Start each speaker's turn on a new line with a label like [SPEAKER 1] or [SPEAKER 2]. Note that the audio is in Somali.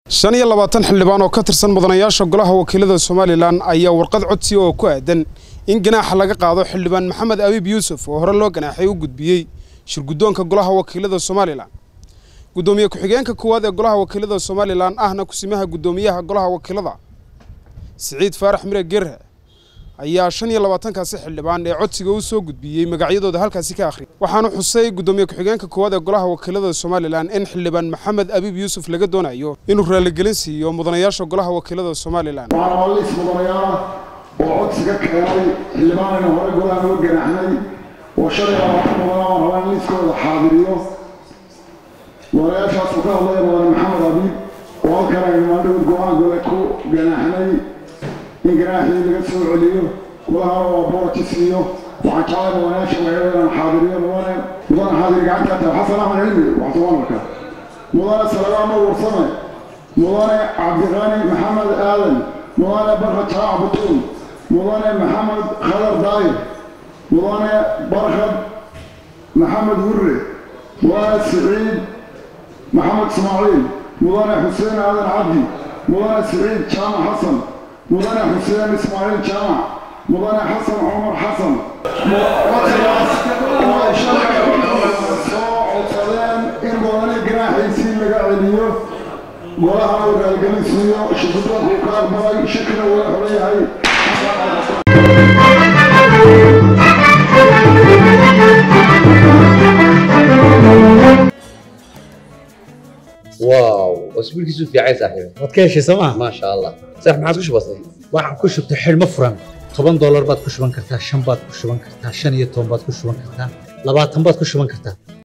[SPEAKER 1] shan iyo labaatan xildhibaan oo ka tirsan mudanayaasha golaha wakiilada somalilan ayaa warqad codsi oo ku aadan in ganaaxa laga qaado xildhibaan maxamed abiib yuusuf oo hore loo ganaaxay u gudbiyey shirguddoonka golaha wakiilada somalilan guddoomiye ku-xigeenka koowaad ee golaha wakiilada somalilan ahna kusimaha guddoomiyaha golaha wakiilada siciid faarax mire gerre ayaa shan iyo labaatankaasi xildhibaan ee codsiga u soo gudbiyey magacyadooda halkaasi ka akhriyay waxaana xusay guddoomiye ku-xigeenka koowaad ee golaha wakiilada somalilan in xildhibaan maxamed abiib yuusuf laga doonayo inuu raaligelin siiyo mudanayaasha golaha wakiilada somalilan
[SPEAKER 2] waxaan waa liis mudanayaal oo codsiga keenay xildhibaanayna hore golaha noo ganaaxnay oo shan iyo labaatan mudanaa rabaa in liiskooda xaadiriyo mudanayaashaas uu ka hadlaya mudane maxamed abiib oo halkan aynu maandhowd go-aan gole ku ganaaxnay in ganaaxii laga soo celiyo gudahana waa boorti siiyo waxaan jeclay mudanayaasha magaalada inaan xaadiriyo mudane mudane xaadir gacanta tahay xasan axmed cilmi waxtuwanarka mudane salamaama warsame mudane cabdiqani maxamed aadan mudane barka jaac butuun mudane maxamed khadar daayir mudane barkad maxamed hurre mudane siciid maxamed ismaaciil mudane xuseen aadan cabdi mudane siciid jaamac xasan mudane xuseen ismaaciil jaamac mudane xasan cumar xasan codsigaas oo ay shalay soo codsadeen in mudane ganaaxiisii laga celiyo golaha uu raalgelin siiyo shirgudoonku ka aqbalay shakina waa xoran yahay
[SPEAKER 3] واو اسبوعك في عين صاحبي
[SPEAKER 4] waad ka heshay sooma
[SPEAKER 3] ما شاء الله صح ما عاد كش بسيط
[SPEAKER 4] waxaan ku shubtay xidhmo furan toban doolar baad ku shuban kartaa shan baad ku shuban kartaa shan iyo toban baad ku shuban kartaa labaatan baad ku shuban kartaa